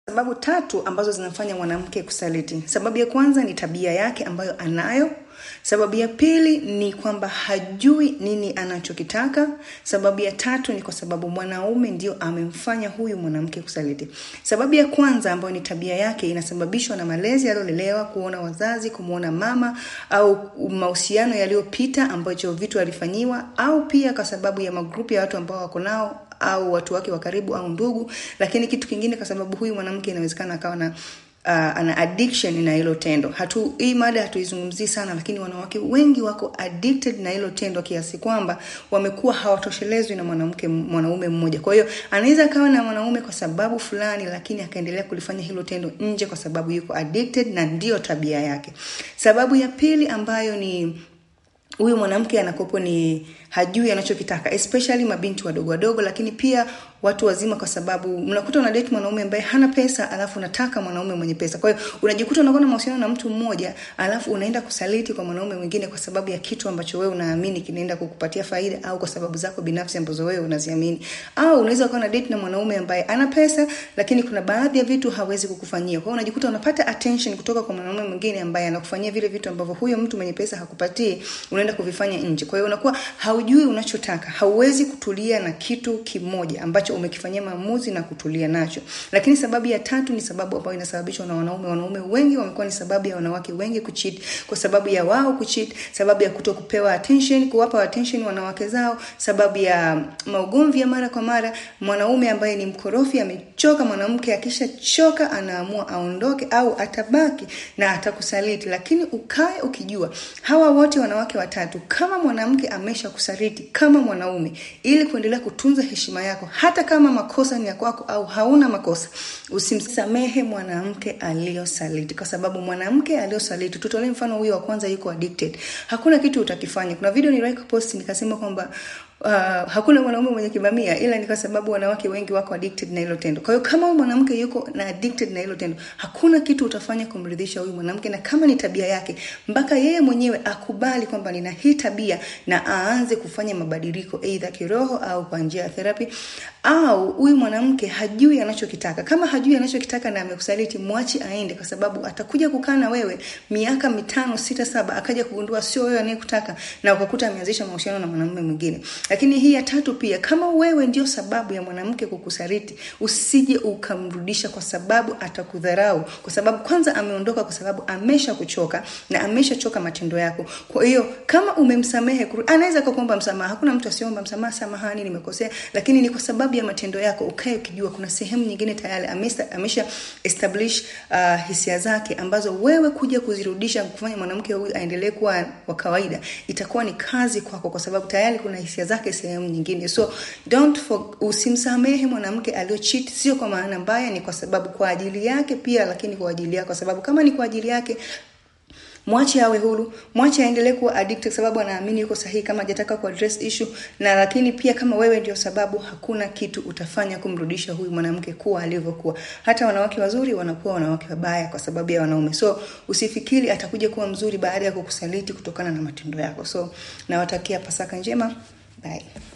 sababu tatu ambazo zinafanya mwanamke kusaliti. Sababu ya kwanza ni tabia yake ambayo anayo. Sababu ya pili ni kwamba hajui nini anachokitaka. Sababu ya tatu ni kwa sababu mwanaume ndio amemfanya huyu mwanamke kusaliti. Sababu ya kwanza ambayo ni tabia yake inasababishwa na malezi aliyolelewa, kuona wazazi, kumuona mama au mahusiano yaliyopita ambacho vitu alifanyiwa, au pia kwa sababu ya magrupu ya watu ambao wako nao au watu wake wa karibu au ndugu. Lakini kitu kingine, kwa sababu huyu mwanamke inawezekana akawa na uh, ana addiction na hilo tendo. Hatu hii mada hatuizungumzii sana, lakini wanawake wengi wako addicted na hilo tendo kiasi kwamba wamekuwa hawatoshelezwi na mwanamke mwanaume mmoja. Kwa hiyo anaweza akawa na mwanaume kwa sababu fulani, lakini akaendelea kulifanya hilo tendo nje kwa sababu yuko addicted na ndiyo tabia yake. Sababu ya pili ambayo ni huyu mwanamke anakopo ni hajui anachokitaka especially mabinti wadogo wadogo, lakini pia watu wazima, kwa sababu mnakuta una date mwanaume ambaye hana pesa, alafu unataka mwanaume mwenye pesa. Kwa hiyo unajikuta unakuwa na mahusiano na mtu mmoja, alafu unaenda kusaliti kwa mwanaume mwingine kwa sababu ya kitu ambacho wewe unaamini kinaenda kukupatia faida, au kwa sababu zako binafsi ambazo wewe unaziamini. Au unaweza kuwa na date na mwanaume ambaye ana pesa, lakini kuna baadhi ya vitu hawezi kukufanyia. Kwa hiyo unajikuta unapata attention kutoka kwa mwanaume mwingine ambaye anakufanyia vile vitu ambavyo huyo mtu mwenye pesa hakupatii, unaenda kuvifanya nje. Kwa hiyo unakuwa haujui unachotaka, hauwezi kutulia na kitu kimoja ambacho umekifanyia maamuzi na kutulia nacho. Lakini sababu ya tatu ni sababu ambayo inasababishwa na wanaume. Wanaume wengi wamekuwa ni sababu ya wanawake wengi kucheat, kwa sababu ya wao kucheat, sababu ya kuto kupewa attention, kuwapa attention wanawake zao, sababu ya maugomvi ya mara kwa mara. Mwanaume ambaye ni mkorofi amechoka, mwanamke akishachoka anaamua aondoke au atabaki na atakusaliti. Lakini ukae ukijua hawa wote wanawake watatu, kama mwanamke amesha kusaliti kama mwanaume, ili kuendelea kutunza heshima yako hata kama makosa ni ya kwako au hauna makosa, usimsamehe mwanamke aliyosaliti, kwa sababu mwanamke aliyosaliti, tutolee mfano huyo wa kwanza, yuko addicted, hakuna kitu utakifanya. Kuna video niliwahi kupost nikasema kwamba Uh, hakuna mwanaume mwenye kibamia, ila ni kwa sababu wanawake wengi wako addicted na hilo tendo. Kwa hiyo kama huyu mwanamke yuko na addicted na hilo tendo, hakuna kitu utafanya kumridhisha huyu mwanamke, na kama ni tabia yake, mpaka yeye mwenyewe akubali kwamba nina hii tabia na aanze kufanya mabadiliko, aidha kiroho au kwa njia ya therapy. Au huyu mwanamke hajui anachokitaka. Kama hajui anachokitaka na amekusaliti, mwachi aende, kwa sababu atakuja kukaa na wewe miaka mitano, sita, saba, akaja kugundua sio wewe anayekutaka, na ukakuta ameanzisha mahusiano na mwanamume mwingine. Lakini hii ya tatu pia, kama wewe ndio sababu ya mwanamke kukusaliti, usije ukamrudisha, kwa sababu atakudharau, kwa sababu kwanza ameondoka, kwa sababu amesha kuchoka na ameshachoka matendo yako. Kwa hiyo kama umemsamehe, anaweza kukuomba msamaha. Hakuna mtu asiomba msamaha, samahani, nimekosea, lakini ni kwa sababu ya matendo yako. Ukae ukijua kuna sehemu nyingine tayari amesha, amesha establish uh, hisia zake ambazo wewe kuja kuzirudisha, kufanya mwanamke huyu aendelee kuwa wa kawaida, itakuwa ni kazi kwako, kwa sababu tayari kuna hisia zake sehemu nyingine. So don't for, usimsamehe mwanamke aliocheat, sio kwa maana mbaya, ni kwa sababu kwa ajili yake pia, lakini kwa ajili yako, kwa sababu kama ni kwa ajili yake mwache awe huru, mwache aendelee kuwa addicted sababu anaamini yuko sahihi, kama hajataka ku address issue. Na lakini pia kama wewe ndio sababu, hakuna kitu utafanya kumrudisha huyu mwanamke kuwa alivyokuwa. Hata wanawake wazuri wanakuwa wanawake wabaya kwa sababu ya wanaume. So usifikiri atakuja kuwa mzuri baada ya kukusaliti kutokana na matendo yako. So nawatakia Pasaka njema, bye.